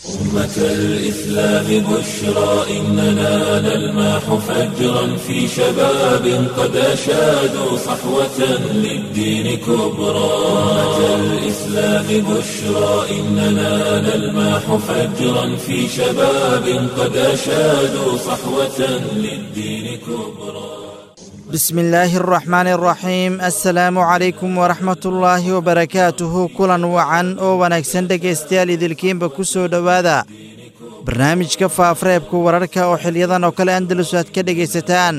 أمة الإسلام بشرى إننا نلمح فجرا في شباب قد أشادوا صحوة للدين كبرى أمة الإسلام بشرى إننا نلمح فجرا في شباب قد أشادوا صحوة للدين كبرى بسم الله الرحمن الرحيم السلام عليكم ورحمة الله وبركاته kulan wacan oo wanaagsan dhegaystayaal idilkiinba ku soo dhowaada barnaamijka faafareebka wararka oo xiliyadan oo kale andalus aad ka dhegaysataan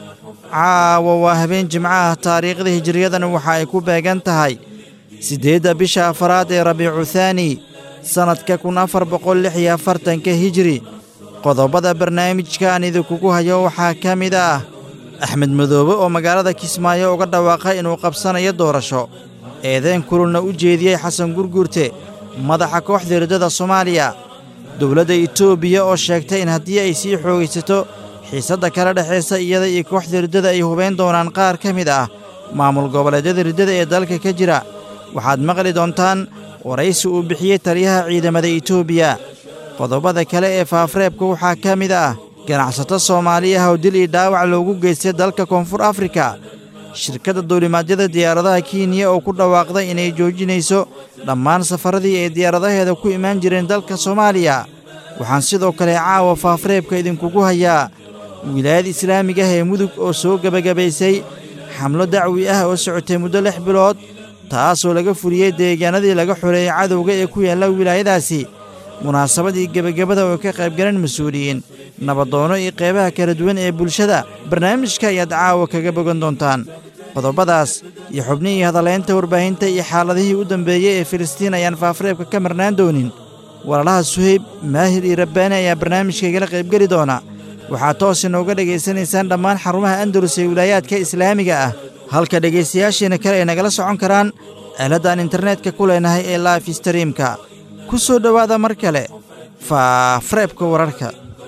caawa waa habeen jimcaha taariikhda hijiriyadan waxa ay ku beegan tahay siddeedda bisha afaraad ee rabiicu thaani sannadka kun afar boqol lix iyo afartanka hijiri qodobada barnaamijka aan idinkugu hayo waxaa ka mid ah axmed madoobe oo magaalada kismaayo uga dhawaaqay inuu qabsanayo doorasho eedeen kululna u jeediyey xasan gurguurte madaxa kooxda riddada soomaaliya dowladda etoobiya oo sheegtay in haddii ay sii xoogaysato xiisadda kala dhexaysa iyada iyo kooxda riddada ay hubayn doonaan qaar ka mid ah maamul goboleedyada riddada ee dalka ka jira waxaad maqli doontaan waraysi uu bixiyey taliyaha ciidamada etoobiya qodobada kale ee faafareebka waxaa ka mid ah ganacsato soomaali ah oo dil iyo dhaawac loogu geystay dalka koonfur afrika shirkadda duulimaadyada diyaaradaha kenya oo ku dhawaaqday inay joojinayso dhammaan safaradii ay diyaaradaheeda ku imaan jireen dalka soomaaliya waxaan sidoo kale caawa faafareebka idinkugu hayaa wilaayada islaamiga ah ee mudug oo soo gebagabaysay xamlo dacwi ah oo socotay muddo lix bilood taasoo laga fuliyey deegaanadii laga xoreeyey cadowga ee ku yaalla wilaayadaasi munaasabadii gebagabada oo ka qaybgaleen mas-uuliyiin nabadoono iyo qeybaha kala duwan ee bulshada barnaamijka ayaad caawa kaga bogan doontaan qodobadaas iyo xubnihii hadalaynta warbaahinta iyo xaaladihii u dambeeyey ee filistiin ayaan faafareebka ka marnaan doonin walaalaha suhayb maahir iyo rabbaani ayaa barnaamijka igala qaybgeli doona waxaad toos inooga dhegaysanaysaan dhammaan xarumaha andalus ee wilaayaadka islaamiga ah halka dhegaystayaashiina kale ay nagala socon karaan aaladaan internetka ku leenahay ee life streamka ku soo dhowaada mar kale faafareebka wararka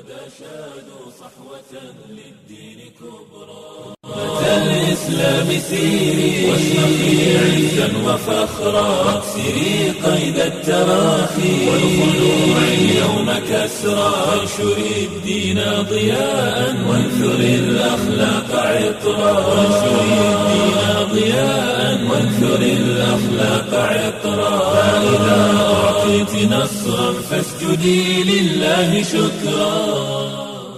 الإسلام سيري واشرقي عزا وفخرا واكسري قيد التراخي والخلوع اليوم كسرا وانشري الدين ضياء وانثري الأخلاق عطرا وانشري الدين ضياء وانثري الأخلاق عطرا فإذا أعطيت نصرا فاسجدي لله شكرا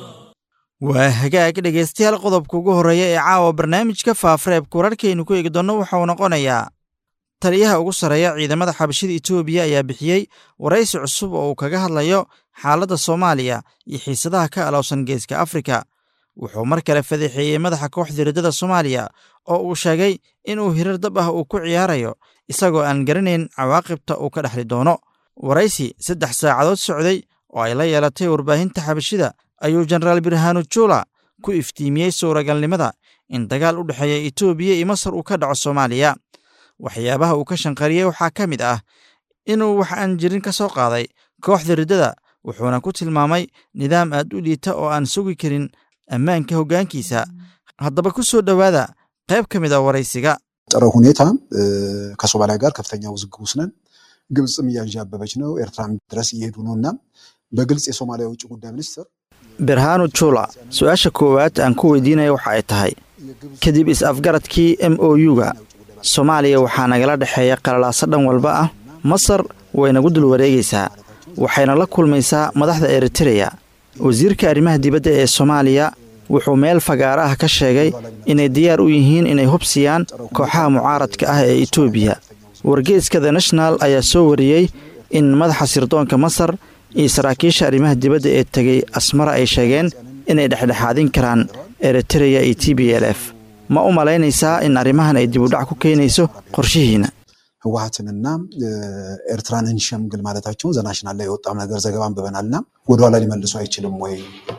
waa hagaag dhegaystayaal qodobka ugu horreeya ee caawa barnaamijka faafareebka wararkaynu ku eegi doonno waxauu noqonayaa taliyaha ugu sarreeya ciidamada xabashida etoobiya ayaa bixiyey waraysi cusub oo uu kaga hadlayo xaaladda soomaaliya iyo xiisadaha ka alowsan geeska afrika wuxuu mar kale fadeexeeyey madaxa kooxda riddada soomaaliya oo uu sheegay inuu hirar dab ah uu ku ciyaarayo isagoo aan garanayn cawaaqibta uu ka dhexli doono waraysi saddex saacadood socday oo ay la yeelatay warbaahinta xabashida ayuu jenaraal birhaanu juula ku iftiimiyey suuragalnimada in dagaal u dhexeeya etoobiya iyo masar uu ka dhaco soomaaliya waxyaabaha uu ka shanqariyey waxaa ka mid ah inuu wax aan jirin ka soo qaaday kooxda riddada wuxuuna ku tilmaamay nidaam aad u liita oo aan sugi karin ammaanka hoggaankiisa haddaba ku soo dhowaada qayb ka mid a waraysiga ጥረ ሁኔታ ከሶማሊያ ጋር ከፍተኛ ውዝግብ ውስጥ ነን። ግብፅም እያንዣበበች ነው፣ ኤርትራም ድረስ እየሄዱ ነው እና በግልጽ የሶማሊያ የውጭ ጉዳይ ሚኒስትር birhaanu juula su-aasha koowaad aan ku weydiinaya waxa ay tahay kadib is-afgaradkii m o u-ga soomaaliya waxaa nagala dhexeeya qalalaaso dhan walba ah masar way nagu dul wareegaysaa waxayna la kulmaysaa madaxda eritereya wasiirka arrimaha dibadda ee soomaaliya wuxuu meel fagaara ah ka sheegay inay diyaar u yihiin inay hubsiyaan kooxaha mucaaradka ah ee etoobiya wargeeska the national ayaa soo wariyey in madaxa sirdoonka masar iyo saraakiisha arrimaha dibadda ee tegey asmara ay sheegeen inay dhexdhexaadin karaan eritereya iyo t b l f ma u malaynaysaa in arrimahan ay dibudhac ku keenayso qorshihiina ህወሀትንና ኤርትራን እንሸምግል ማለታቸውን ዘናሽናል ላይ የወጣም ነገር ዘገባ አንብበናልና ወደኋላ ሊመልሱ አይችልም ወይ?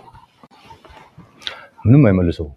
ምንም አይመልሰውም።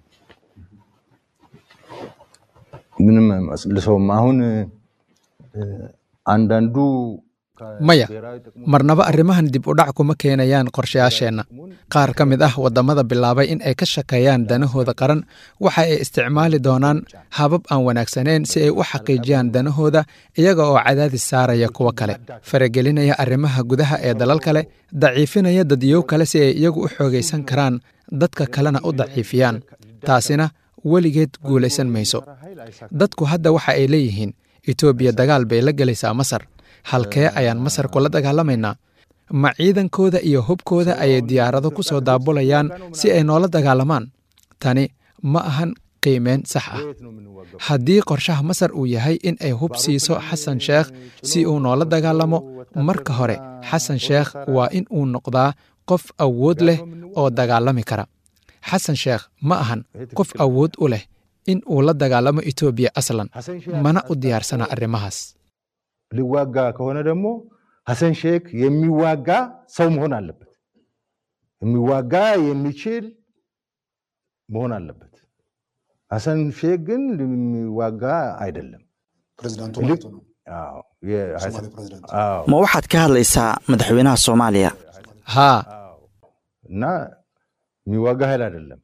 ምንም አይመልሰውም። አሁን አንዳንዱ maya marnaba arrimahan dib u dhac kuma keenayaan qorshayaasheenna qaar ka mid ah waddamada bilaabay in ay ka shakeeyaan danahooda qaran waxa ay isticmaali doonaan habab aan wanaagsanayn si ay u xaqiijiyaan danahooda iyaga oo cadaadis saaraya kuwo kale faragelinaya arrimaha gudaha ee dalal kale daciifinaya dadyow kale si ay iyagu u xoogaysan karaan dadka kalena u daciifiyaan taasina weligeed guulaysan mayso dadku hadda waxa ay leeyihiin etoobiya dagaal bay la gelaysaa masar halkee ayaan masar kula dagaalamaynaa ma ciidankooda iyo hubkooda ayay diyaarado ku soo daabulayaan si ay noola dagaalamaan tani ma ahan qiimeyn sax ah haddii qorshaha masar uu yahay in ay hub siiso xasan sheekh si uu noola dagaalamo marka hore xasan sheekh waa in uu noqdaa qof awood leh oo dagaalami kara xasan sheekh ma ahan qof awood u leh in uu la dagaalamo etoobiya aslan mana u diyaarsana arrimahaas ሊዋጋ ከሆነ ደግሞ ሐሰን ሼክ የሚዋጋ ሰው መሆን አለበት። የሚዋጋ የሚችል መሆን አለበት። ሐሰን ሼክ ግን የሚዋጋ አይደለም። ፕሬዚዳንቱ ማለት ነው። አዎ፣ የ- ሶማሌ ፕሬዚዳንት አዎ፣ ma waxaad ka hadlaysaa madaxweynaha soomaaliya haa እና የሚዋጋ ኃይል አይደለም።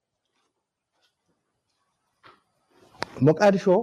ሞቃዲሾ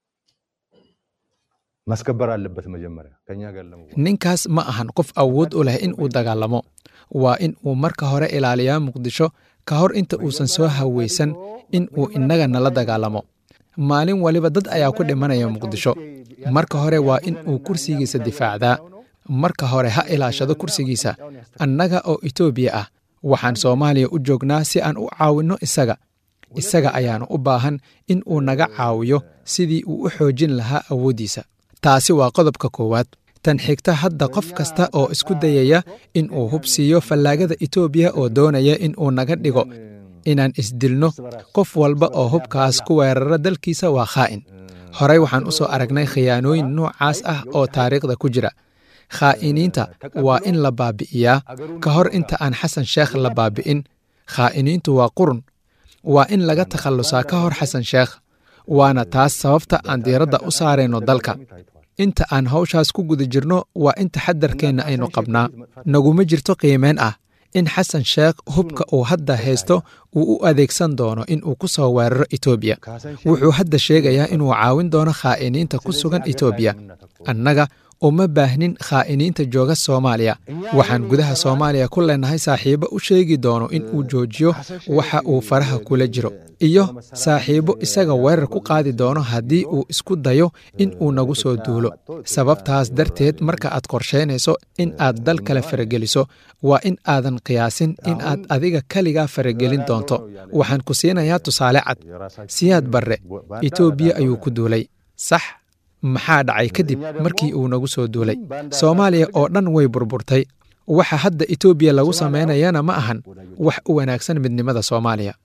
ማስከበር አለበት መጀመሪያ ከኛ ጋር ለመዋጋት። ninkaas ma ahan qof awood u leh in uu dagaalamo waa in uu marka hore ilaaliyaa muqdisho ka hor inta uusan soo hawaysan in uu innaga nala dagaalamo maalin waliba dad ayaa ku dhimanaya muqdisho marka hore waa in uu kursigiisa difaacdaa marka hore ha ilaashado kursigiisa annaga oo etoobiya ah waxaan soomaaliya u joognaa si aan u caawinno isaga isaga ayaanu u baahan in uu naga caawiyo sidii uu u xoojin lahaa awooddiisa taasi waa qodobka koowaad tan xigta hadda qof kasta oo isku dayaya in uu hub siiyo fallaagada etoobiya oo doonaya in uu naga dhigo inaan isdilno qof walba oo hubkaas ku weerara dalkiisa waa khaa'in horey waxaan u soo aragnay khiyaanooyin noocaas ah oo taariikhda ku jira khaa'iniinta waa in la baabi'iyaa ka hor inta aan xasan sheekh la baabi'in khaa'iniintu waa qurun waa in laga takhallusaa ka hor xasan sheekh waana taas sababta aan diiradda u saarayno dalka inta aan hawshaas ku guda jirno waa in taxadarkeenna aynu qabnaa naguma jirto qiimeyn ah in xasan sheekh hubka uu hadda haysto uu u adeegsan doono in uu ku soo weeraro etoobiya wuxuu hadda sheegayaa inuu caawin doono khaa'iniinta ku sugan etoobiya annaga uma baahnin khaa'iniinta jooga soomaaliya waxaan gudaha soomaaliya ku leenahay saaxiibo u sheegi doono in uu joojiyo waxa uu faraha kula jiro iyo saaxiibo isaga weerar ku qaadi doono haddii uu isku dayo in uu nagu soo duulo sababtaas darteed marka aad qorshaynayso in aad dal kale farageliso waa in aadan qiyaasin in aad adiga keligaa faragelin doonto waxaan ku siinayaa tusaale cad siyaad barre etoobiya ayuu ku duulay sax maxaa dhacay kadib markii uu nagu soo duulay soomaaliya oo dhan way burburtay waxa hadda etoobiya lagu samaynayana ma ahan wax u wanaagsan midnimada soomaaliya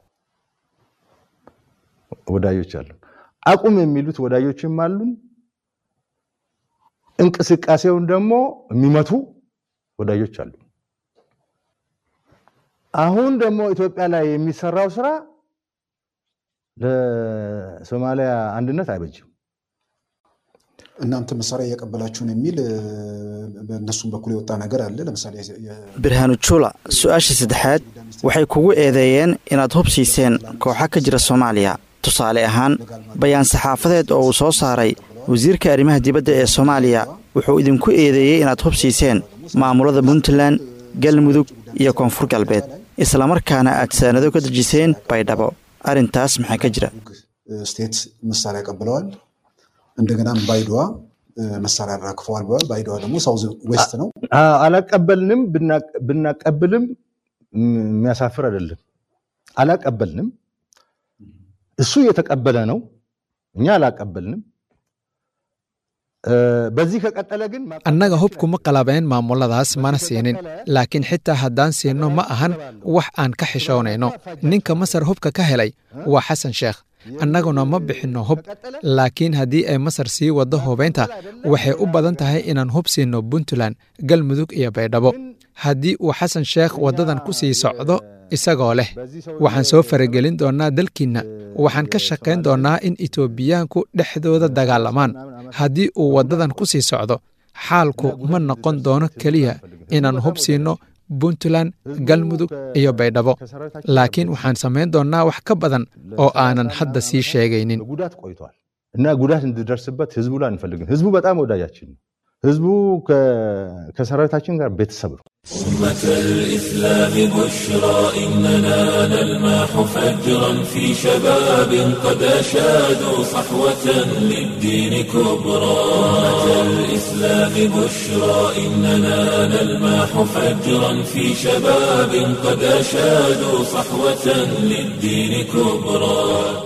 ወዳጆች አሉ። አቁም የሚሉት ወዳጆችም አሉን። እንቅስቃሴውን ደግሞ የሚመቱ ወዳጆች አሉ። አሁን ደግሞ ኢትዮጵያ ላይ የሚሰራው ስራ ለሶማሊያ አንድነት አይበጅም። እናንተ መሳሪያ እያቀበላችሁን የሚል እ፣ በእነሱም በኩል የወጣ ነገር አለ። ለምሳሌ የ- birhaanu jula su-aasha saddexaad waxay kugu eedeeyeen inaad hub siiseen kooxa ka jira soomaaliya tusaale ahaan bayaan saxaafadeed oo uu soo saaray wasiirka arrimaha dibadda ee soomaaliya wuxuu idinku eedeeyey inaad hub siiseen maamulada puntland galmudug iyo koonfur galbeed islamarkaana aad saanado ka dejiseen baydhabo arrintaas maxaa ka jira ስቴት መሳሪያ ቀብለዋል። እንደገናም ባይዶዋ እ፣ መሳሪያ አራክፈዋል ብለዋል። ባይዶዋ ደግሞ ሳውዝ ዌስት ነው። አ- አላቀበልንም። ብና- ብናቀብልም ም- የሚያሳፍር አይደለም። አላቀበልንም። እሱ እየተቀበለ ነው፣ እኛ አላቀበልንም። እ፣ በዚህ ከቀጠለ ግን ማ- annaga hubkuma qalabeen maamuladaas mana siinin laakiin xitaa haddaan siinno ma ahan wax aan ka xishoonayno ninka masar hubka ka helay waa xasan sheekh annaguna ma bixinno hub laakiin haddii ay masar sii waddo hubaynta waxay u badan tahay inaan hub siinno puntland galmudug iyo baydhabo haddii uu xasan sheekh waddadan ku sii socdo isagoo leh waxaan soo faragelin doonnaa dalkiinna waxaan ka shaqayn doonnaa in etoobiyaanku dhexdooda dagaalamaan haddii uu waddadan ku sii socdo xaalku ma noqon doono keliya inaan hub siino puntland galmudug iyo baydhabo laakiin waxaan samayn doonnaa wax ka badan oo aanan hadda sii sheegaynin ጉዳት ቆይቷል እና ጉዳት እንዲደርስበት ህዝቡ ላይ አንፈልግም። ህዝቡ በጣም ወዳጃችን ነው። ህዝቡ ከ- ከሰራዊታችን ጋር ቤተሰብ ነው። أمة الإسلام بشرى إننا نلمح فجرا في شباب قد أشادوا صحوة للدين كبرى أمة الإسلام بشرى إننا نلمح فجرا في شباب قد أشادوا صحوة للدين كبرى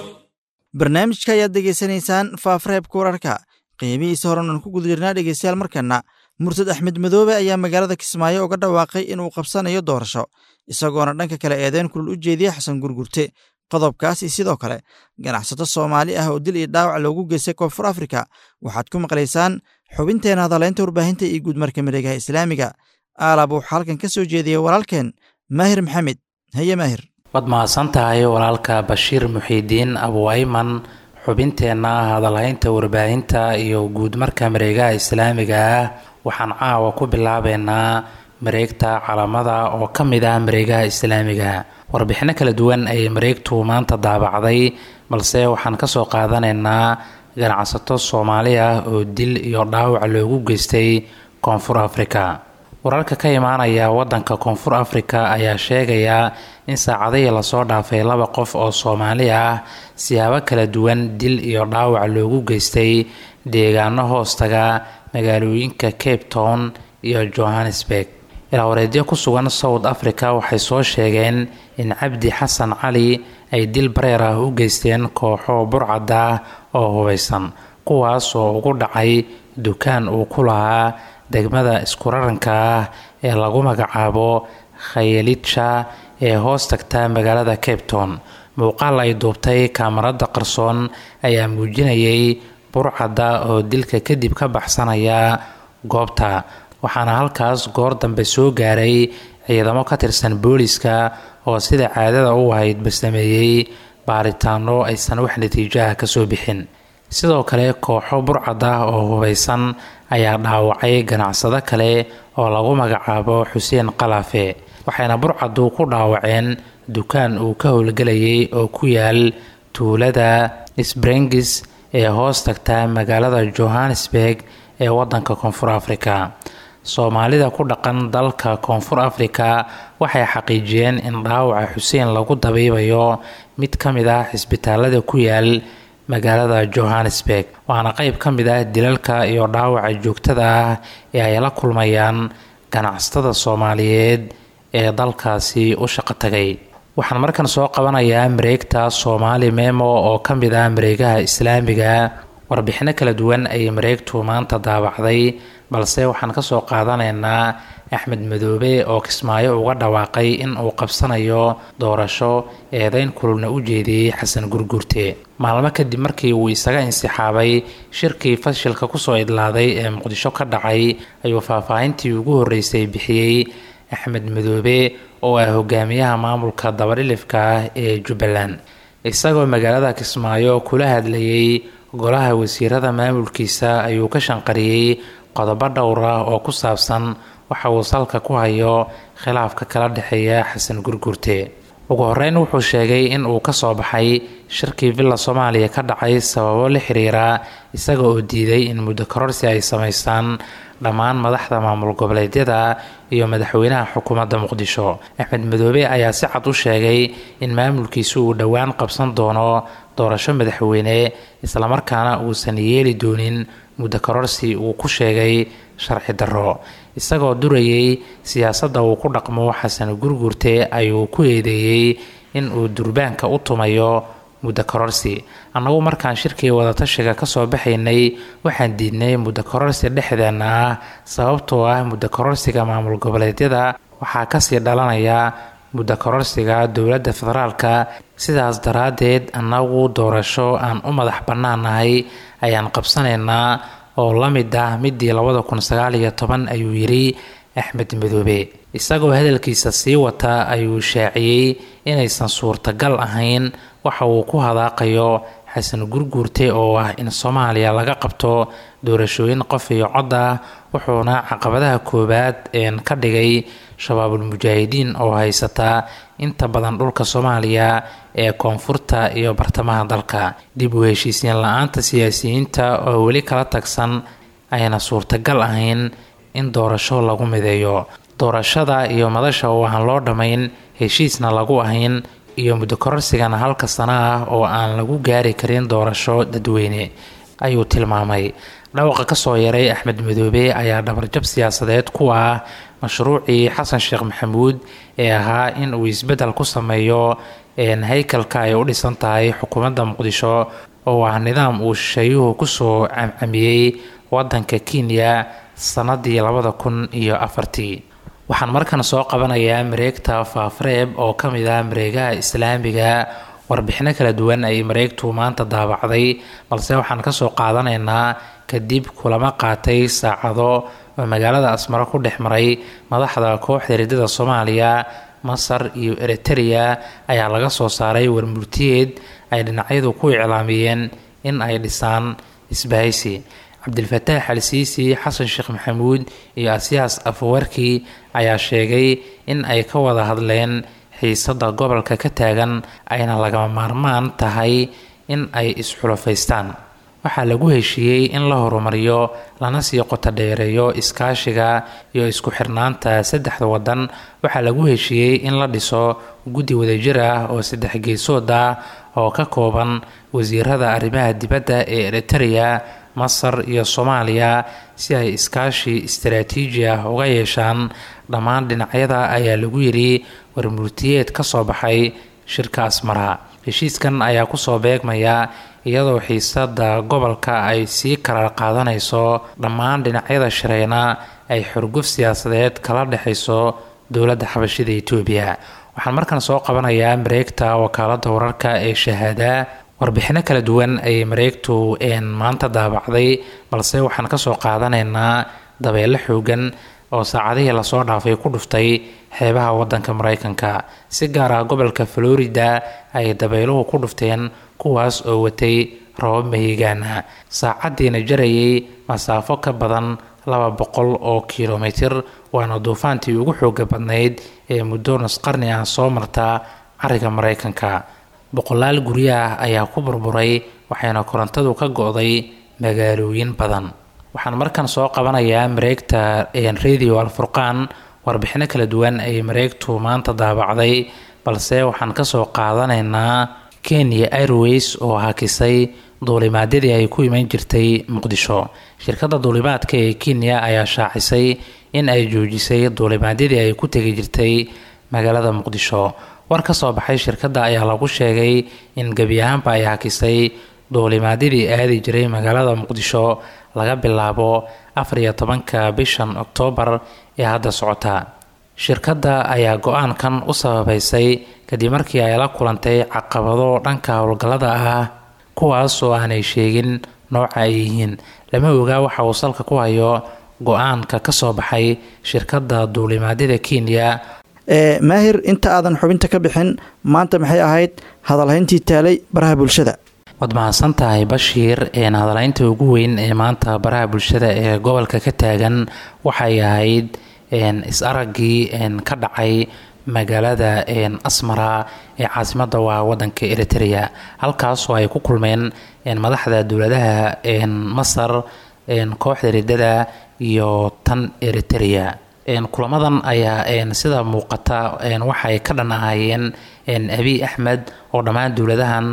barnaamijka ayaad degeysanaysaan faafreebka wararka qiimihiisa horan aan ku guda jirnaa dhegeystayaal markana murtad axmed madoobe ayaa magaalada kismaayo uga dhawaaqay inuu qabsanayo doorasho isagoona dhanka kale eedeyn kulul u jeediyey xasan gurgurte qodobkaasi sidoo kale ganacsato soomaali ah oo dil iyo dhaawac loogu geystay koonfur afrika waxaad ku maqlaysaan xubinteena hadalaynta warbaahinta iyo guudmarka mareegaha islaamiga aalab wuxuu halkan ka soo jeediyey walaalkeen maahir maxamed haye maahir waad mahadsan tahay walaalka bashiir muxiidiin abuayman xubinteenna hadalhaynta warbaahinta iyo guudmarka mareegaha islaamiga ah waxaan caawa ku bilaabeynaa mareegta calamada oo ka mid ah mareegaha islaamiga warbixino kala duwan ayay mareegtu maanta daabacday balse waxaan kasoo qaadanaynaa ganacsato soomaali ah oo dil iyo dhaawac loogu geystay koonfur afrika wararka ka imaanaya wadanka koonfur afrika ayaa sheegaya in saacadihii lasoo dhaafay laba qof oo soomaali ah siyaabo kala duwan dil iyo dhaawac loogu geystay deegaano hoostaga magaalooyinka cape town iyo johannesburg ilaawareedyo ku sugan south africa waxay soo sheegeen in cabdi xasan cali ay dil bareer ah u geysteen kooxo burcad ah oo hubaysan kuwaas oo ugu dhacay dukaan uu ku lahaa degmada iskuraranka ah ee lagu magacaabo khayelitsha ee hoos tagta magaalada cape town muuqaal ay duubtay kaamarada qarsoon ayaa muujinayay burcadda oo dilka kadib ka baxsanaya goobta waxaana halkaas goor dambe soo gaaray ciidamo ka tirsan booliska oo sida caadada u ahaydba sameeyey baaritaano aysan wax natiijaha kasoo bixin sidoo kale kooxo burcad ah oo hubaysan ayaa dhaawacay ganacsado kale oo lagu magacaabo xuseen qalaafe waxayna burcaddu ku dhaawaceen dukaan uu ka howlgelayay oo ku yaal tuulada sprengis ee hoos tagta magaalada johannesburg ee wadanka koonfur afrika soomaalida ku dhaqan dalka koonfur afrika waxay xaqiijiyeen in dhaawaca xuseen lagu dabiibayo mid ka mid ah cisbitaalada ku yaal magaalada johannesburg waana qeyb ka mid ah dilalka iyo dhaawaca joogtada ah ee ay la kulmayaan ganacsatada soomaaliyeed ee dalkaasi u shaqo tagay waxaan markan soo qabanayaa mareegta soomaali memo oo ka mid ah mareegaha islaamiga warbixino kala duwan ayay mareegtu maanta daabacday balse waxaan kasoo qaadanaynaa axmed madoobe oo kismaayo uga dhawaaqay in uu qabsanayo doorasho eedeyn kululna u jeediyey xasan gurgurte maalmo kadib markii uu isaga insixaabay shirkii fashilka kusoo idlaaday ee muqdisho ka dhacay ayuu faahfaahintii ugu horreysay bixiyey axmed madoobe oo ah hogaamiyaha maamulka dabadhilifka ah ee jubbaland isagoo magaalada kismaayo kula hadlayay golaha wasiirada maamulkiisa ayuu ka shanqariyey qodobo dhowr ah oo ku saabsan waxa uu salka ku hayo khilaafka kala dhexeeya xasan gurgurte ugu horeyn wuxuu sheegay in uu kasoo baxay shirkii villa soomaaliya ka dhacay sababo la xiriira isaga oo diiday in muddo kororsi ay samaystaan dhammaan madaxda maamul goboleedyada iyo madaxweynaha xukuumadda muqdisho axmed madoobe ayaa si cad u sheegay in maamulkiisu uu dhowaan qabsan doono doorasho madaxweyne islamarkaana uusan yeeli doonin muddo kororsi uu ku sheegay sharci darro isagoo durayay siyaasadda uu ku dhaqmo xasan gurgurte ayuu ku eedeeyey in uu durbaanka u tumayo muddo kororsi annagu markaan shirkii wadatashiga kasoo baxaynay waxaan diidnay muddo kororsi dhexdeenna ah sababtoo ah muddo kororsiga maamul goboleedyada waxaa kasii dhalanaya muddo kororsiga dowladda federaalka sidaas daraaddeed annagu doorasho aan u madax bannaanahay ayaan qabsanaynaa oo la mid ah midii labada kun sagaal iyo toban ayuu yidhi axmed madoobe isagoo hadalkiisa sii wata ayuu shaaciyey inaysan suurtagal ahayn waxa uu ku hadaaqayo xasan gurguurte oo ah in soomaaliya laga qabto doorashooyin qof iyo cod ah wuxuuna caqabadaha koowaad ka dhigay shabaabul mujaahidiin oo haysata inta badan dhulka soomaaliya ee koonfurta iyo bartamaha dalka dib u heshiisiin la-aanta siyaasiyiinta oo weli kala tagsan ayna suurtagal ahayn in doorasho lagu mideeyo doorashada iyo madasha oo aan loo dhammayn heshiisna lagu ahayn iyo muddo kororsigana halka sana ah oo aan lagu gaari karin doorasho dadweyne ayuu tilmaamay dhawaqa kasoo yaray axmed madoobe ayaa dhabarjab siyaasadeed ku ah mashruucii xasan sheekh maxamuud ee ahaa in uu isbeddel ku sameeyo haykalka ay u dhisan tahay xukuumadda muqdisho oo ah nidaam uu shisheeyuhu kusoo camcamiyey wadanka kenya sanadii labada kun iyo afartii waxaan markan soo qabanayaa mareegta faafareeb oo ka mid ah mareegaha islaamiga warbixino kala duwan ay mareegtu maanta daabacday balse waxaan kasoo qaadanaynaa kadib kulamo qaatay saacado oo magaalada asmaro ku dhex maray madaxda kooxda ridada soomaaliya masar iyo eritereya ayaa laga soo saaray warmurtiyeed ay dhinacyadu ku iclaamiyeen in ay dhisaan isbahaysi cabdilfataax al siisi xasan sheekh maxamuud iyo asiyaas afawarki ayaa sheegay in ay ka wada hadleen xiisada gobolka ka taagan ayna lagama maarmaan tahay in ay isxulafaystaan waxaa lagu heshiiyey in la horumariyo lana sii qotodheereeyo iskaashiga iyo isku xirnaanta saddexda wadan waxaa lagu heshiiyey in la dhiso guddi wadajir ah oo saddex geesood ah oo ka kooban wasiirada arrimaha dibadda ee eritereya masar iyo soomaaliya si ay iskaashi istaraatiiji ah uga yeeshaan dhammaan dhinacyada ayaa lagu yidhi warmurtiyeed ka soo baxay shirka asmara heshiiskan ayaa kusoo beegmaya iyadoo xiisada gobolka ay sii kala qaadanayso dhammaan dhinacyada shireyna ay xurguf siyaasadeed kala dhexayso dowladda xabashida etoobiya waxaan markan soo qabanayaa mareegta wakaalada wararka ee shahaada warbixino kala duwan ayay mareegtu maanta daabacday balse waxaan kasoo qaadanaynaa dabeelo xoogan oo saacadihii lasoo dhaafay ku dhuftay xeebaha wadanka mareykanka si gaar ah gobolka florida ay dabeeluhu ku dhufteen kuwaas oo watay rabab mahigaana saacadiina jarayay masaafo ka badan laba boqol oo kilomitir waana duufaantii ugu xooga badnayd ee muddo nusqarni ah soo marta cariga mareykanka boqolaal guryaah ayaa ku burburay waxayna korontadu ka go-day magaalooyin badan waxaan markan soo qabanayaa mareegta radio alfurqaan warbixino kala duwan ay mareegtu maanta daabacday balse waxaan kasoo qaadanaynaa kenya airways oo hakisay duulimaadyadii ay ku iman jirtay muqdisho shirkadda duulimaadka ee kenya ayaa shaacisay in ay joojisay duulimaadyadii ay ku tegi jirtay magaalada muqdisho war ka soo baxay shirkadda ayaa lagu sheegay in gebi ahaanba ay hakisay duulimaadyadii aadi jiray magaalada muqdisho laga bilaabo afar iyo tobanka bishan oktoobar ee hadda socota shirkadda ayaa go-aankan u sababeysay kadib markii ay la kulantay caqabado dhanka howlgallada ah kuwaas oo aanay sheegin nooca ay yihiin lama ogaa waxa uu salka ku hayo go-aanka ka soo baxay shirkadda duulimaadyada kenya maahir inta aadan xubinta ka bixin maanta maxay ahayd hadalhayntii taalay baraha bulshada waad mahadsan tahay bashiir hadalhaynta ugu weyn ee maanta baraha bulshada ee gobolka ka taagan waxay ahayd is-araggii ka dhacay magaalada asmara ee caasimada waa wadanka eritrea halkaasoo ay ku kulmeen madaxda dowladaha masar kooxda ridada iyo tan eritrea kulamadan ayaa sida muuqata waxay ka dhan ahaayeen abiy axmed oo dhammaan dowladahan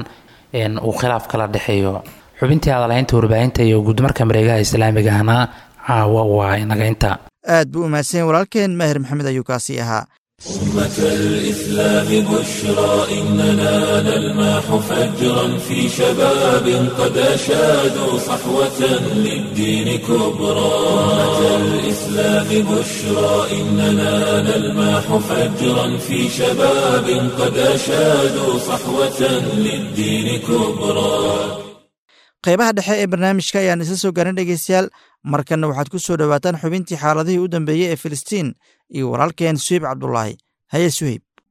uu khilaaf kala dhexeeyo xubintii hadalhaynta warbaahinta iyo guudmarka mareegaha islaamigahna caawa waa inaga inta aad buu u mahadsan walaalkeen maahir maxamed ayuu kaasii ahaa أمة الإسلام بشرى إننا نلمح فجرا في شباب قد أشادوا صحوة للدين كبرى أمة الإسلام بشرى إننا نلمح فجرا في شباب قد أشادوا صحوة للدين كبرى qaybaha dhexe ee barnaamijka ayaan isla soo gaarin dhegeystayaal markanna waxaad ku soo dhowaataan xubintii xaaladihii u dambeeyey ee filistiin iyo walaalkeen suheyb cabdulaahi haye suheyb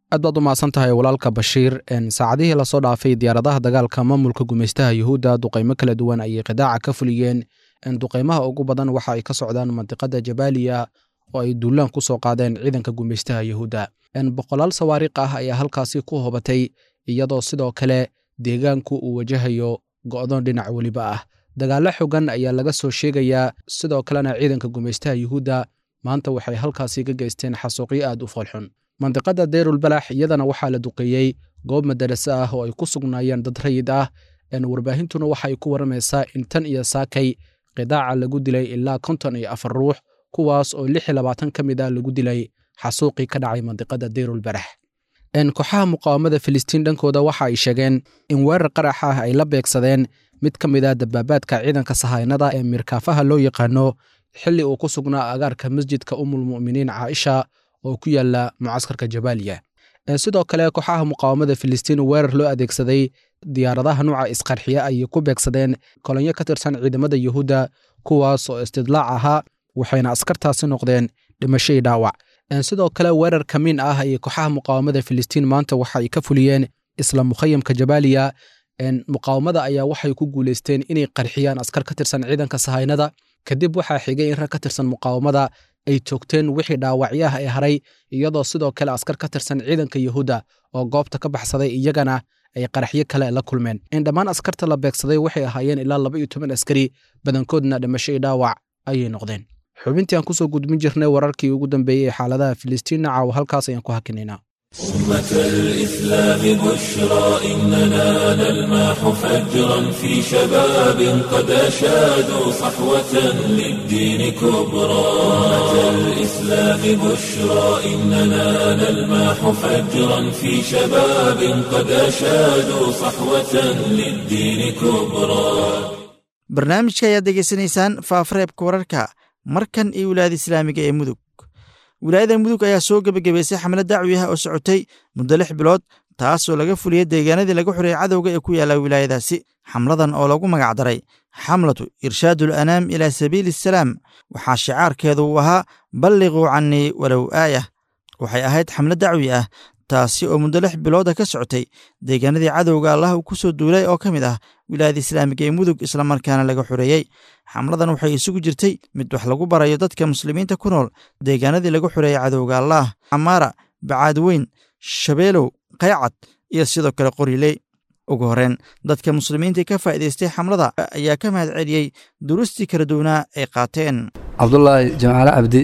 aad baad u mahadsan tahay walaalka bashiir saacadihii lasoo dhaafay diyaaradaha dagaalka maamulka gumaystaha yuhuudda duqaymo kala duwan ayay qidaaca ka fuliyeen duqaymaha ugu badan waxa ay ka socdaan mandiqada jabaaliya oo ay duulaan ku soo qaadeen ciidanka gumaystaha yuhuudda boqolaal sawaariikh ah ayaa halkaasi ku hobatay iyadoo sidoo kale deegaanku uu wajahayo go'doon dhinac weliba ah dagaallo xogan ayaa laga soo sheegayaa sidoo kalena ciidanka gumaystaha yuhuudda maanta waxay halkaasi ka geysteen xasuuqyo aad u foolxun mandiqada deyrulbalax iyadana waxaa la duqeeyey goob madaraso ah oo ay ku sugnaayeen dad rayid ah warbaahintuna waxaay ku waramaysaa in tan iyo saakay qidaaca lagu dilay ilaa konton iyo afar ruux kuwaas oo lix iyo labaatan ka mid ah lagu dilay xasuuqii ka dhacay mandiqada deyrulbarax kooxaha muqaawamada filistiin dhankooda waxa ay sheegeen in weerar qarax ah ay la beegsadeen mid ka mid ah dabaabaadka ciidanka sahaynada ee mirkaafaha loo yaqaano xilli uu ku sugnaa agaarka masjidka umulmu'miniin caaisha oo ku yaala mucaskarka jabaaliya sidoo kale kooxaha muqaawamada filistiin weerar loo adeegsaday diyaaradaha nuuca isqarxiye ayay ku beegsadeen kolonyo ka tirsan ciidamada yuhuudda kuwaas oo istidlaac ahaa waxayna askartaasi noqdeen dhimashadii dhaawac sidoo kale weerar kamiin ah ayay kooxaha muqaawamada filistiin maanta waxa ay ka fuliyeen isla mukhayamka jabaaliya muqaawamada ayaa waxay ku guulaysteen inay qarxiyaan askar ka tirsan ciidanka sahaynada kadib waxaa xigay in rag ka tirsan muqaawamada ay toogteen wixii dhaawacyaah ee haray iyadoo sidoo kale askar ka tirsan ciidanka yuhuudda oo goobta ka baxsaday iyagana ay qaraxyo kale la kulmeen in dhammaan askarta la beegsaday waxay ahaayeen ilaa laba iyo toban askari badankoodna dhimasho iyo dhaawac ayay noqdeen xubintii aan kusoo gudbin jirnay wararkii ugu dambeeyey ee xaaladaha filistiinna caawa halkaas ayaan ku hakinaynaa أمة الإسلام بشرى إننا نلمح فجرا في شباب قد أشادوا صحوة للدين كبرى أمة الإسلام بشرى إننا نلمح فجرا في شباب قد أشادوا صحوة للدين كبرى barnaamijka ayaad degeysanaysaan faafareebka wararka markan iyo wilaayada islaamiga ee mudug wilaayada mudug ayaa soo gebagabaysay xamlad dacwi ah oo socotay muddo lix bilood taasoo laga fuliyey deegaanadii laga xuriyey cadowga ee ku yaalla wilaayadaasi xamladan oo lagu magacdaray xamlatu irshaadul anaam ilaa sabiili asalaam waxaa shicaarkeedu uu ahaa balliquu cannii walow aayah waxay ahayd xamlad dacwi ah taasi oo muddo lix bilooda ka socotay deegaanadii cadowga allah uu ku soo duulay oo ka mid ah wilaayada islaamiga ee mudug islamarkaana laga xoreeyey xamladan waxay isugu jirtay mid wax lagu barayo dadka muslimiinta ku nool deegaanadii lagu xoreeyey cadowga allaah camaara bacaadweyn shabeelow qaycad iyo sidoo kale qoriley ugu horeen dadka muslimiinta ka faa'iidaystay xamlada ayaa ka mahad celiyey duruustii kala duwanaa ay qaateen cabdulaahi jamcaale cabdi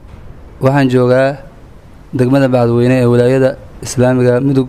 waxaan joogaa degmada bacadweyne ee wilaayada islaamiga mudug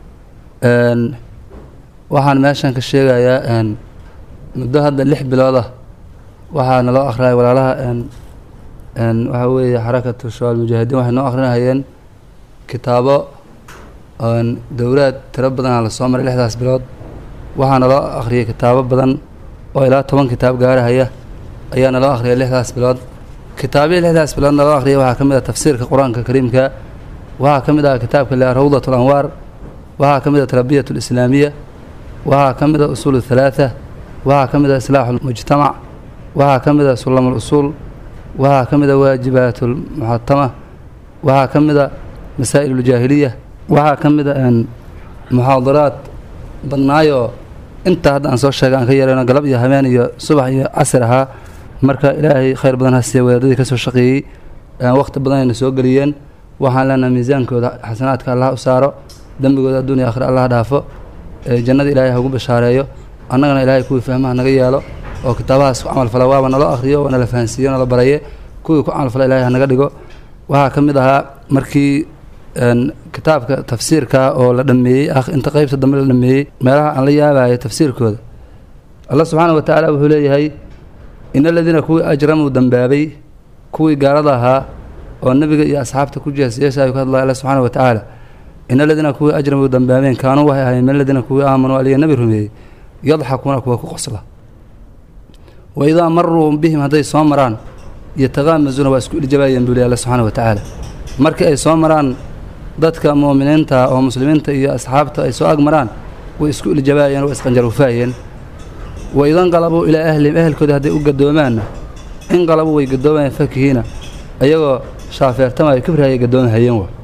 waxaan meeshan ka sheegayaa muddo hadda lix bilood ah waxaa naloo akhriyay walaalaha waxaa weeye xarakatu shabaal mujaahidiin waxay noo akhrinahayeen kitaabo dowlaad tiro badanaa lasoo maray lixdaas bilood waxaa naloo akhriyay kitaabo badan oo ilaa toban kitaab gaarahaya ayaa naloo akhriyay lixdaas bilood kitaabihii lixdaas bilood naloo akhriyay waxaa ka mid ah tafsiirka qur-aanka kariimka waxaa ka mid ah kitaabka le rawdat alanwaar waxaa ka mid ah tarbiyat alislaamiya waxaa ka mid ah usuul halaatha waxaa ka mid ah islaaxu lmujtamac waxaa ka mid ah sulam alusuul waxaa ka mid ah waajibaat almuxatama waxaa ka mid ah masaa'il uljaahiliya waxaa ka mid ah muxaadaraad badnaayoo intaa hadda aan soo sheegay aan ka yarayno galab iyo habeen iyo subax iyo casir ahaa marka ilaahay khayr badan ha siiya wadaadadii ka soo shaqeeyey wakhti badan ayna soo geliyeen waxaan leenahay miisaankooda xasanaadka allah u saaro dembigooda adduuniya akhira allah dhaafo jannada ilaahay hagu bashaareeyo annagana ilaahay kuwii fahmaha naga yeelo oo kitaabahaas ku camalfala waaba naloo akhriyo waa nala fahansiiyo nala baraye kuwii ku camalfala ilaahay hanaga dhigo waxaa ka mid ahaa markii kitaabka tafsiirka oo la dhameeyey inta qeybta dambe la dhameeyey meelaha aan la yaabayo tafsiirkooda allah subxaana wa tacaala wuxuu leeyahay in aladiina kuwii ajramuu dambaabay kuwii gaalada ahaa oo nebiga iyo asxaabta ku jeesyeeshaayuu ka hadlaya alla subxaana wa tacaala in aladiina kuwii ajramuu dambaabeen kaanuu waxay ahaayeen min aladiina kuwii aamanuu aliya nebi rumeeyey yadxakuuna kuwa ku qosla wa idaa maruu bihim hadday soo maraan yotaqaamasuuna waa isku iljabaayeen buu ley alla subxaana wa tacaala markii ay soo maraan dadka mu'miniinta oo muslimiinta iyo asxaabta ay soo ag maraan way isku iljabaayeen waa isqanjaruufaayeen wa idanqalabuu ilaa ahlihim ehelkoodii hadday u gadoomaanna inqalabuu way gadoomayeen fakihiina ayagoo shaafeertamaayo kibrihayay gadoomahayeen wa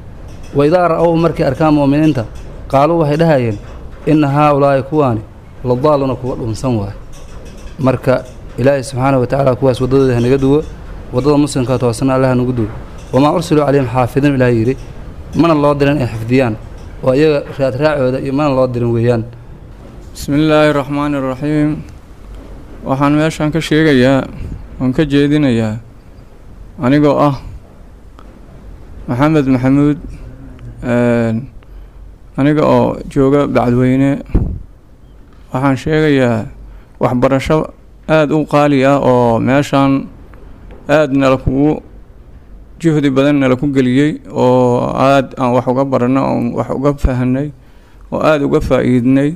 waidaa ra'ow markay arkaan mu'miniinta qaaluu waxay dhahayeen inna haa ulaa'i kuwaani ladaaluna kuwa dhunsan waay marka ilaahay subxaanahu watacaala kuwaas waddadooda hanaga duwo waddada muslimka toosana allah hanagu duwo wamaa ursiluu calayhim xaafidiin ilaah yidhi mana loo dirin ay xifdiyaan oo iyaga raadraacooda iyo mana loo dirin weeyaan bismi illaahi raxmaani raxiim waxaan meeshan ka sheegayaa oon ka jeedinayaa anigoo ah maxamed maxamuud aniga oo jooga bacdweyne waxaan sheegayaa waxbarasho aada u qaali ah oo meeshan aada nala kugu juhdi badan nala ku geliyey oo aada aan wax uga baranay oon wax uga fahanay oo aada uga faa-iidnay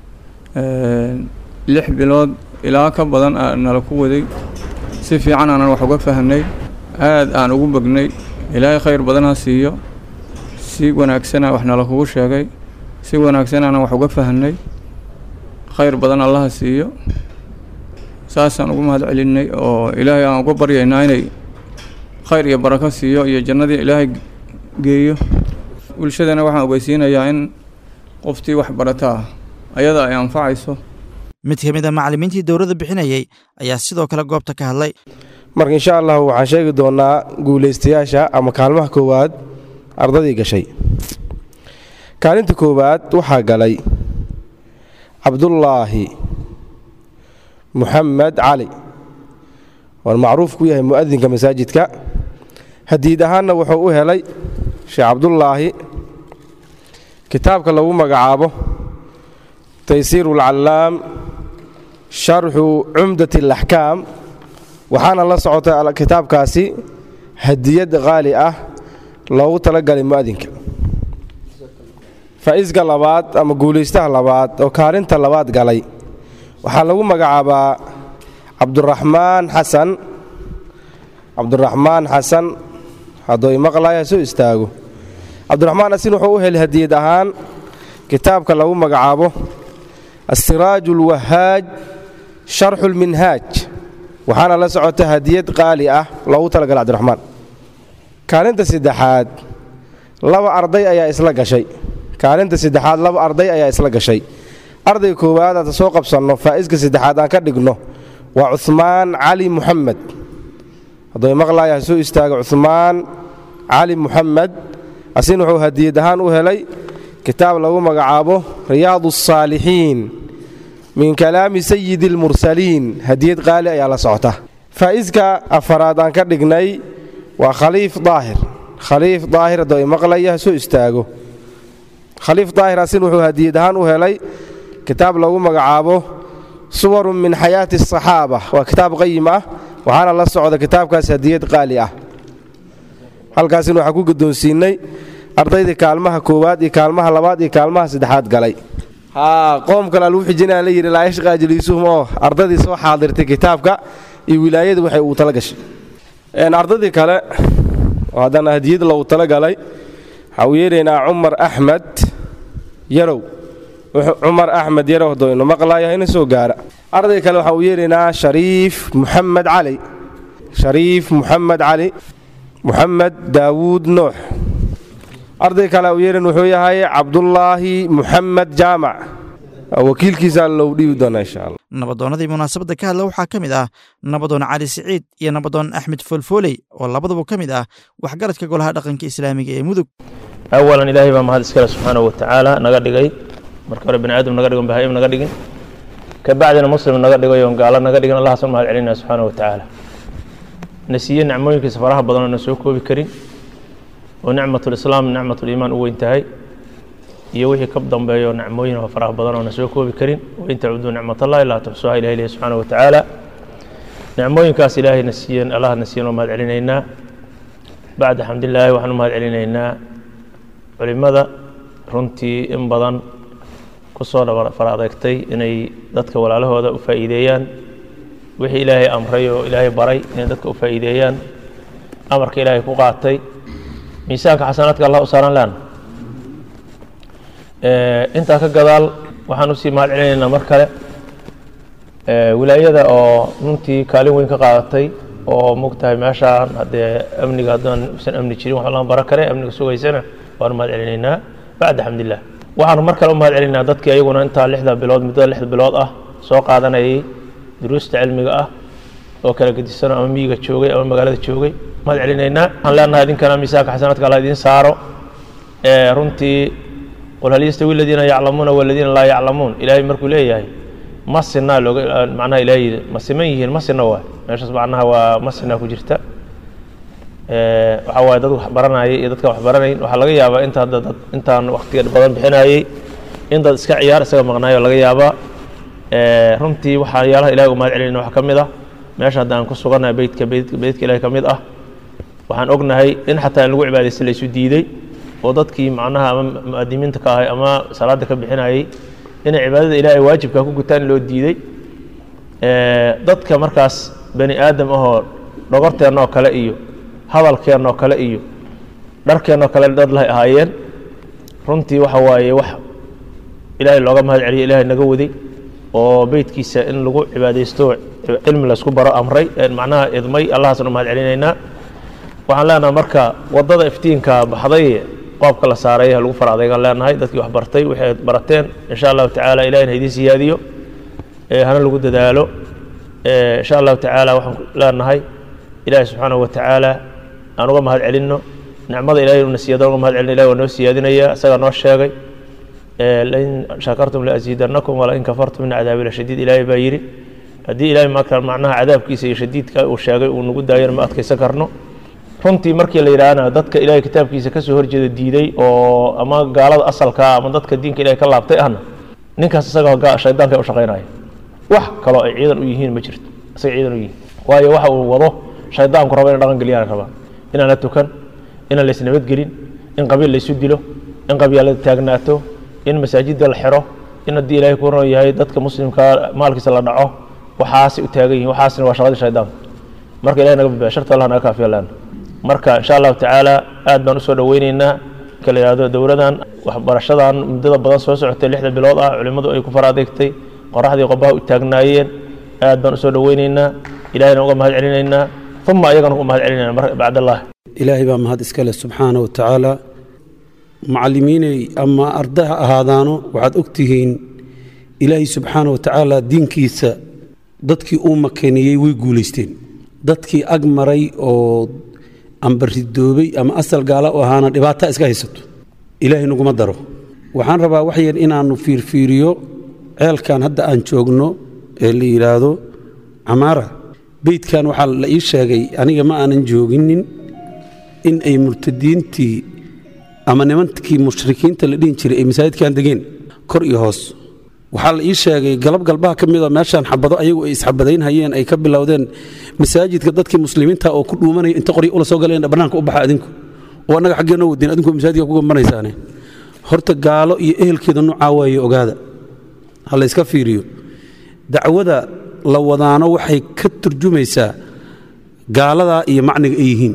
lix bilood ilaa ka badan aa nala ku waday si fiican aanan wax uga fahanay aada aan ugu bognay ilaahay khayr badan ha siiyo si wanaagsana wax nala kugu sheegay si wanaagsan aanan wax uga fahanay khayr badan allaha siiyo saasaan ugu mahad celinay oo ilaahay aan uga baryaynaa inay khayr iyo barako siiyo iyo jannadii ilaahay geeyo bulshadana waxaan ogeysiinayaa in qoftii wax barataa ayada ay anfacayso mid ka mid a macallimiintii dowladda bixinayay ayaa sidoo kale goobta ka hadlay marka insha allahu waxaan sheegi doonaa guulaystayaasha ama kaalmaha koowaad ardadii gashay kaalinta koowaad waxaa galay cabdullaahi muxamed cali waan macruuf ku yahay mu'adinka masaajidka hadiid ahaanna wuxuu u helay sheekh cabdullaahi kitaabka lagu magacaabo taysiiru alcallaam sharxu cumdat alaxkaam waxaana la socotay kitaabkaasi hadiyad qaali ah loogu talagalay mu'adinka faa'iiska labaad ama guulaystaha labaad oo kaalinta labaad galay waxaa lagu magacaabaa cabduraxmaan xasan cabduraxmaan xasan hadduu imaqlaya soo istaago cabdiraxmaan asin wuxuu u helay hadiyad ahaan kitaabka lagu magacaabo asiraaju ulwahaaj sharxu lminhaaj waxaana la socota hadiyad qaali ah loogu talagalay cabdiraxmaan kaalinta saddexaad laba arday ayaa isla gashay kaalinta saddexaad laba arday ayaa isla gashay ardayga koowaad hadda soo qabsanno faa'iiska saddexaad aan ka dhigno waa cuhmaan cali muxamed hadduu maqlaaya ha soo istaaga cuhmaan cali muxamed asin wuxuu hadiyad ahaan u helay kitaab lagu magacaabo riyaadu asaalixiin min kalaami sayidi almursaliin hadiyad qaali ayaa la socota faa'iiska afaraad aan ka dhignay waa khaliif daahir khaliif daahir hadduu imaqlaya ha soo istaago khaliif daahir asin wuxuu hadiyad ahaan u helay kitaab lagu magacaabo suwarun min xayaati asaxaaba waa kitaab qayim ah waxaana la socda kitaabkaas hadiyad qaali ah halkaasina waxaan ku guddoonsiinnay ardaydii kaalmaha koowaad iyo kaalmaha labaad iyo kaalmaha saddexaad galay haa qoom kale aluu xijinaa la yidhi laa yashqaa jaliisuhum oo ardadii soo xaadirtay kitaabka iyo wilaayadii waxay uu tala gashay ardadii kale oo haddana hadiyad loogu tala galay waxaa uu yeeraynaa cumar axmed yarow cumar axmed yarow hadduu inu maqlaaya ina soo gaara arday kale waxaa uu yeeraynaa shariif muxamed cali shariif muxamed cali muxamed daawuud nuux arday kale uu yeeran wuxuu yahay cabdullaahi muxamed jaamac wakiilkiisaa lou dhiibi doonaa insha alla nabadoonnadii munaasabadda ka hadla waxaa ka mid ah nabadoon cali siciid iyo nabadoon axmed foolfooley oo labaduba ka mid ah waxgaradka golaha dhaqanka islaamiga ee mudug awalan ilaahay baa mahad iskale subxaanahu watacaala naga dhigay marka hore bani aadam naga dhigon bahaim naga dhigin ka bacdina muslim naga dhigay oon gaalo naga dhigin allahaasan mahad celinaya subxaanahu watacaala na siiye nicmooyinkiisa faraha badan oo na soo koobi karin oo nicmatulislaam nicmatuliimaan u weyn tahay iyo wixii ka dambeeyo nicmooyin oo faraha badan oo na soo koobi karin wain tacuduu nicmatallahi laa tuxsuha ilahi ilahi subxaanahu watacaala nicmooyinkaas ilaahay na siiyeen allah na siiyeen oo mahad celinaynaa bacda xamdilaahi waxaan u mahad celinaynaa culimmada runtii in badan ku soo fara adeegtay inay dadka walaalahooda u faa'iideeyaan wixii ilaahay amray oo ilaahay baray inay dadka u faa'iideeyaan amarka ilaahay ku qaatay miisaanka xasanaadka allah u saaran leana intaa ka gadaal waxaan usii mahad celinaynaa mar kale wilaayada oo runtii kaalin weyn ka qaadatay oo mogtahay meeshaan haddee amniga haddaan usan amni jirin wax lama baran kare amniga sugaysana waanu mahad celinaynaa bacda xamdilah waxaanu mar kale u mahad celinaynaa dadkii ayaguna intaa lixda bilood muddada lixda bilood ah soo qaadanayay duruusta cilmiga ah oo kala gedisan ama miyiga joogay ama magaalada joogay mahad celinaynaa waxaan leenahay idinkana miisaanka xasanaadka alla idiin saaro runtii qul hal yastawi aladiina yaclamuuna waladiina laa yaclamuun ilaahay markuu leeyahay ma sinaa looga macnaha ilaahay yidhi ma siman yihiin ma sina waay meeshaas macnaha waa ma sinaa ku jirta waxaa waaye dad wax baranayay iyo dadka wax baranayn waxaa laga yaabaa inta hadda dad intaan waqtiga badan bixinayay in dad iska ciyaar isaga maqnaayo laga yaabaa runtii waxaa yaalaha ilahay u mahad celinayna waxaa ka mid ah meesha hadda aan ku sugannahay beytka beytka ilahay ka mid ah waxaan ognahay in xataa in lagu cibaadaysta laysu diiday oo dadkii macnaha ama mu'adimiinta ka ahay ama salaada ka bixinayay inay cibaadada ilaahay waajibka ku gutaan loo diiday dadka markaas bani aadam ahoo dhogorteenna oo kale iyo hadalkeenna oo kale iyo dharkeenna oo kale dad lahay ahaayeen runtii waxa waaye wax ilaahay looga mahad celiyo ilaahay naga waday oo beytkiisa in lagu cibaadaysto cilmi laysku baro amray macnaha idmay allahaasaan u mahad celinaynaa waxaan leenahay marka waddada iftiinka baxday qoobka la saaray ha lagu far adaygaan leenahay dadkii wax bartay waxay barateen insha allahu tacaala ilahina idiin siyaadiyo hana lagu dadaalo insha allahu tacaala waxaan leenahay ilaahi subxaanahu wa tacaala aan uga mahad celinno nicmada ilahay una siyaado uga mahad celino ilahi waa noo siyaadinaya isagaa noo sheegay lain shakartum laasiidanakum walain kafartum min cadaabi lashadiid ilaahay baa yidhi haddii ilahay marka macnaha cadaabkiisa iyo shadiidka uu sheegay uu nagu daayana ma adkaysan karno runtii markii la yidhaahna dadka ilahay kitaabkiisa kasoo horjeeda diiday oo ama gaalada asalkaa ama dadka diinka ilahay ka laabtay ahna ninkaas isaga shaydaanka u shaqaynaya wax kaloo ay ciidan u yihiin ma jirto isaga ciidan u yihiin waayo waxa uu wado shaydaanku raba ina dhaqan geliyaan rabaa inaan la tukan inaan lays nabadgelin in qabiil laysu dilo in qabyaalada taagnaato in masaajidda la xiro in haddii ilaahay ku ron yahay dadka muslimka maalkiisa la dhaco waxaasay u taagan yihin waxaasna waa shaqadii shaydaanka marka ilahay naga badbaya sharta allah naga kaafiya leana marka insha allahu tacaala aad baan usoo dhoweyneynaa marka la yihahdo dowladan waxbarashadan muddada badan soo socotay lixda bilood ah culimmadu ay ku fara adeegtay qoraxdii qobaha u taagnaayeen aad baan usoo dhoweyneynaa ilahayna uga mahad celinaynaa uma ayagana uga mahad celinayna bacd allah ilaahay baa mahad iska leh subxaana wa tacaala macallimiinay ama arday ha ahaadaano waxaad og tihiin ilaahay subxaana wa tacaala diinkiisa dadkii uu makaniyey way guulaysteen dadkii ag maray oo amba ridoobay ama asal gaala u ahaana dhibaata iska haysato ilaahay naguma daro waxaan rabaa waxyar inaannu fiirfiiriyo ceelkan hadda aan joogno ee la yidhaahdo camaara beydkan waxaa la ii sheegay aniga ma aanan jooginin in ay murtadiintii ama nimankii mushrikiinta la dhihin jiray ay masaajidkan degeen kor iyo hoos waxaa la ii sheegay galab galbaha ka mida meeshaan xabado ayagu ay isxabadaynhayeen ay ka bilowdeen masaajidka dadkii muslimiinta oo ku dhuumanaya inta qoryo ula soo galeen bannaanka u baxa adinku oo annaga xaggeenno wadeen adinku masaajidka ku gambanaysaane horta gaalo iyo ehelkeeda nucaa waaye ogaada ha layska fiiriyo dacwada la wadaano waxay ka turjumaysaa gaaladaa iyo macniga ay yihiin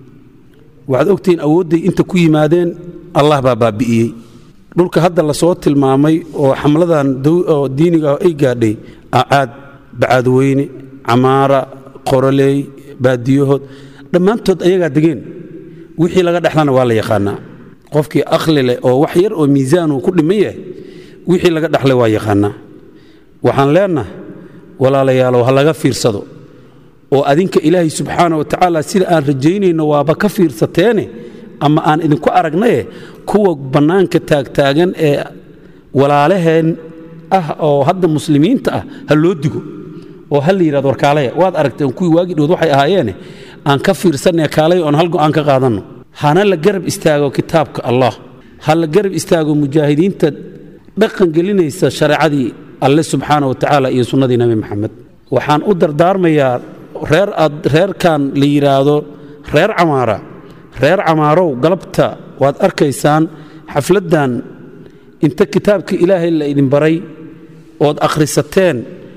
waxaad ogtihiin awoodday inta ku yimaadeen allah baa baabi'iyey dhulka hadda lasoo tilmaamay oo xamladan oo diiniga ay gaadhay acaad bacaadweyne camaara qoroley baadiyahood dhammaantood ayagaa degeen wixii laga dhexlana waa la yaqaanaa qofkii akhli leh oo wax yar oo miisaanuu ku dhiman yahay wixii laga dhexlay waa yaqaanaa waxaan leenahay walaalayaalow ha laga fiirsado oo adinka ilaahay subxaana wa tacaala sida aan rajaynayno waaba ka fiirsateene ama aan idinku aragnaye kuwa bannaanka taagtaagan ee walaalaheen ah oo hadda muslimiinta ah ha loo digo oo ha la yidhahdo warkaalaya waad aragteen kuwii waagii dhood waxay ahaayeene aan ka fiirsanaya kaalaya oon hal go'aan ka qaadanno hana la garab istaago kitaabka allah ha la garab istaago mujaahidiinta dhaqan gelinaysa shareecadii alle subxaana wa tacaala iyo sunnadii nebi maxamed waxaan u dardaarmayaa reer aad reerkan la yidhaahdo reer camaara reer camaarow galabta waad arkaysaan xafladdan inta kitaabka ilaahay la idin baray ood akhrisateen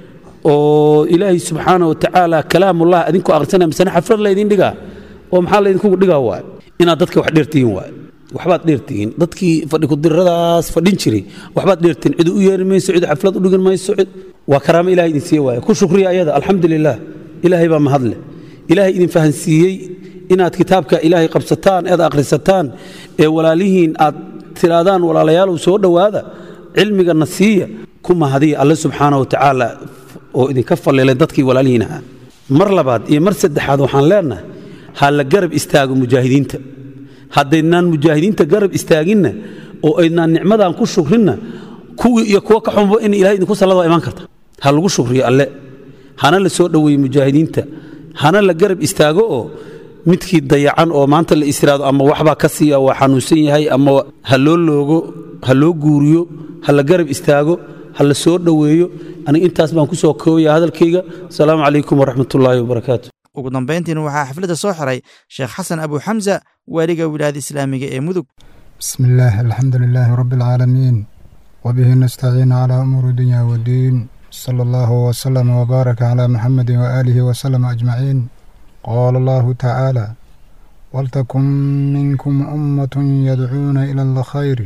oo ilaahay subxaana wa tacaala kalaamullah adinku akhrisanaya misane xaflad laydin dhigaa oo maxaa laydinkugu dhigaa waay inaad dadka wax dheertihiin waay waxbaad dheertihiin dadkii fadhikudiradaas fadhin jiray waxbaad dheertihiin cid u yeeri mayso cid xaflad u dhigin mayso cid waa karaamo ilahay idin siiye waay ku shukriya ayada alxamdu lilah ilaahay baa mahadle ilaahay idin fahansiiyey inaad kitaabka ilaahay qabsataan eed akhrisataan ee walaalihiin aad tiraadaan walaalayaalow soo dhowaada cilmigana siiya ku mahadiya alle subxaana wa tacaala oo idinka falleelay dadkii walaalihiin ahaa mar labaad iyo mar saddexaad waxaan leenahay ha la garab istaago mujaahidiinta haddaydnaan mujaahidiinta garab istaaginna oo aydnaan nicmadan ku shukrinna kuwii iyo kuwa ka xunba in ilahay idinku sallada waa imaan karta ha lagu shukriyo alle hana la soo dhoweeye mujaahidiinta hana la garab istaago oo midkii dayacan oo maanta la istiraado ama waxbaa ka siiya waa xanuunsan yahay ama ha loo loogo ha loo guuriyo ha la garab istaago ha la soo dhoweeyo aniga intaas baan ku soo koobaya hadalkayga asalaamu calaykum waraxmatullaahi wabarakaatu ugu dambayntiina waxaa xafladda soo xiray sheekh xasan abu xamsa waaliga wilaayada islaamiga ee mudug بسم الله الحمد لله رب العالمين وبه نستعين على أمور الدنيا والدين صلى الله وسلم وبارك على محمد وآله وسلم أجمعين قال الله تعالى ولتكن منكم أمة يدعون إلى الخير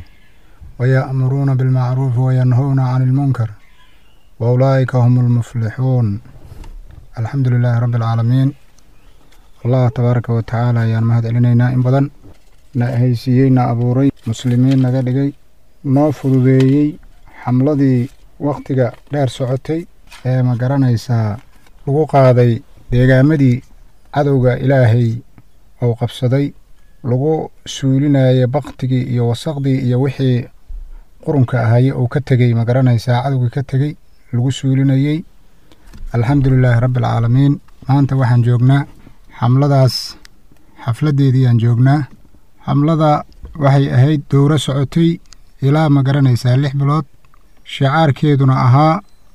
ويأمرون بالمعروف وينهون عن المنكر وأولئك هم المفلحون الحمد لله رب العالمين الله تبارك وتعالى يا مهد إلينا إن بدن na haysiiyey na abuuray muslimiin naga dhigay noo fududeeyey xamladii wakhtiga dheer socotay ee ma garanaysaa lagu qaaday deegaamadii cadowga ilaahay uu qabsaday lagu suulinayay baktigii iyo wasaqdii iyo wixii qurunka ahaye uu ka tegey ma garanaysaa cadowgii ka tegey lagu suulinayey alxamdu lilaahi rabbi alcaalamiin maanta waxaan joognaa xamladaas xafladdeedii aan joognaa xamlada waxay ahayd dowro socotay ilaa ma garanaysaa lix bilood shicaarkeeduna ahaa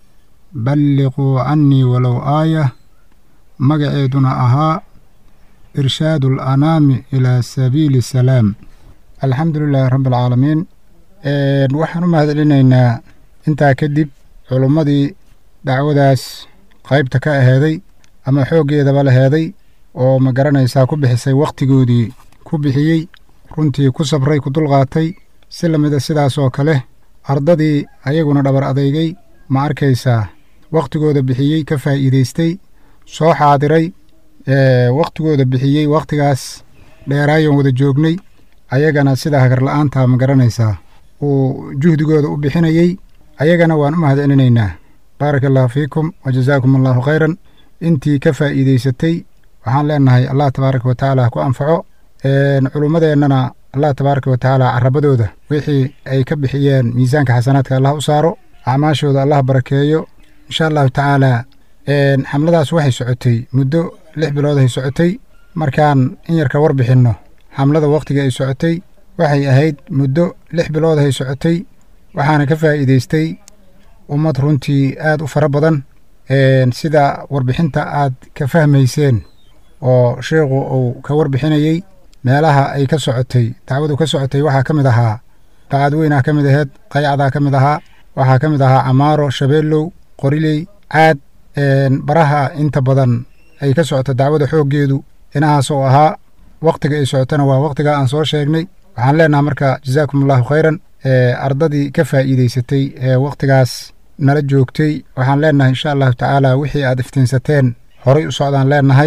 balliquu cannii walow aaya magaceeduna ahaa irshaadu alanaami ilaa sabiili salaam alxamdu lilaahi rabbi alcaalamiin waxaan u mahadcelinaynaa intaa kadib culummadii dacwadaas qaybta ka aheeday ama xooggeedaba laheeday oo ma garanaysaa ku bixisay wakhtigoodii ku bixiyey runtii ku sabray ku dulqaatay si la mida sidaas oo kale ardadii ayaguna dhabar adeygay ma arkaysaa wakhtigooda bixiyey ka faa'iidaystay soo xaadiray wakhtigooda bixiyey wakhtigaas dheeraayon wada joognay ayagana sida hagarla'aanta ma garanaysaa uu juhdigooda u bixinayey ayagana waan u mahadcelinaynaa baaraka allahu fiikum wa jazaakum allahu khayran intii ka faa'iidaysatay waxaan leenahay allah tabaaraka wa tacaala ha ku anfaco culummadeennana allah tabaaraka wa tacaala carabadooda wixii ay ka bixiyeen miisaanka xasanaadka allah u saaro acmaashooda allah barakeeyo insha allahu tacaala xamladaas waxay socotay muddo lix bilood ay socotay markaan in yarka war bixinno xamlada wakhtiga ay socotay waxay ahayd muddo lix bilood ay socotay waxaana ka faa'iidaystay ummad runtii aad u fara badan sida warbixinta aad ka fahmayseen oo sheikhu uu ka warbixinayey meelaha ay ka socotay dacwadu ka socotay waxaa ka mid ahaa bacadweynaa ka mid aheed qayacdaa ka mid ahaa waxaa ka mid ahaa camaaro shabeellow qoriley caad baraha inta badan ay ka socoto dacwada xooggeedu inahaas oo ahaa wakhtiga ay socotona waa wakhtiga aan soo sheegnay waxaan leenaha marka jazaakum allahu khayran ardadii ka faa'iidaysatay ee wakhtigaas nala joogtay waxaan leenahay insha allahu tacaala wixii aad iftiinsateen horay u socdaan leenahay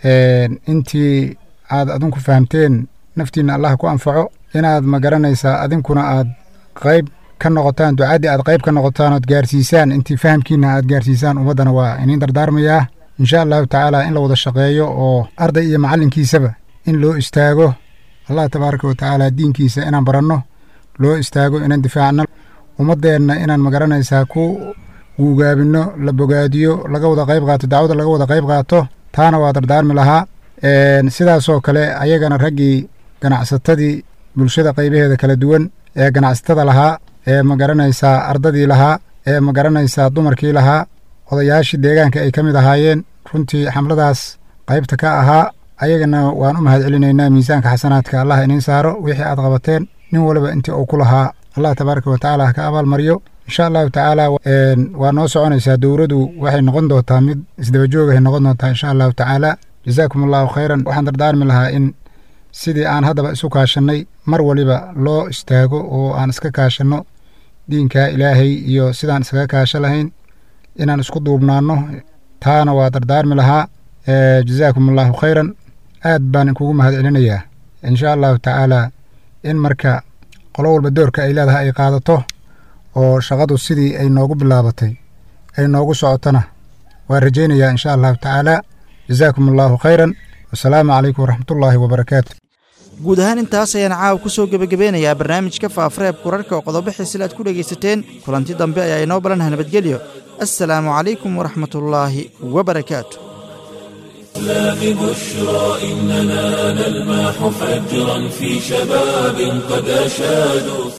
intii aad adinku fahamteen naftiinna allah ku anfaco inaad ma garanaysaa adinkuna aad qayb ka noqotaan ducaddii aad qayb ka noqotaan ood gaarsiisaan intii fahamkiinna aad gaarsiisaan ummaddana waa iniin dardaarmayaa insha allahu tacaala in la wada shaqeeyo oo arday iyo macallinkiisaba in loo istaago allah tabaaraka wa tacaala diinkiisa inaan baranno loo istaago inaan difaacno ummaddeenna inaan ma garanaysaa ku guugaabinno la bogaadiyo laga wada qayb qaato dacwada laga wada qayb qaato taana waa dardaarmi lahaa sidaasoo kale ayagana raggii ganacsatadii bulshada qaybaheeda kala duwan ee ganacsatada lahaa ee ma garanaysaa ardadii lahaa ee ma garanaysaa dumarkii lahaa odayaashii deegaanka ay ka mid ahaayeen runtii xamladaas qaybta ka ahaa ayagana waan u mahad celinaynaa miisaanka xasanaadka allah iniin saaro wixii aad qabateen nin waliba intii uu ku lahaa allah tabaaraka wa tacaala ha ka abaalmariyo insha allahu tacaala waa noo soconaysaa dowradu waxay noqon doontaa mid isdabajoogahay noqon doontaa insha allahu tacaala jazaakum allahu khayran waxaan dardaarmi lahaa in sidii aan haddaba isu kaashannay mar waliba loo istaago oo aan iska kaashanno diinka ilaahay iyo sidaan iskaga kaasho lahayn inaan isku duubnaanno taana waa dardaarmi lahaa jazaakum allahu khayran aad baan inkugu mahad celinayaa insha allahu tacaalaa in marka qolo walba doorka ay leedahay ay qaadato oo shaqadu sidii ay noogu bilaabatay ay noogu socotona waan rajaynayaa insha allahu tacaalaa jazaakum allaahu khayran wasalaamu calaykum waraxmatullaahi wabarakaatu guud ahaan intaas ayaan caawa ku soo gebagabeynayaa barnaamijka faafareeb kurarka oo qodobo xiisila aad ku dhegaysateen kulanti dambe ayaa inoo balanha nabadgelyo assalaamu calaykum waraxmatullaahi wabarakaatu الإسلام بشرى إننا نلمح فجرا في شباب قد أشادوا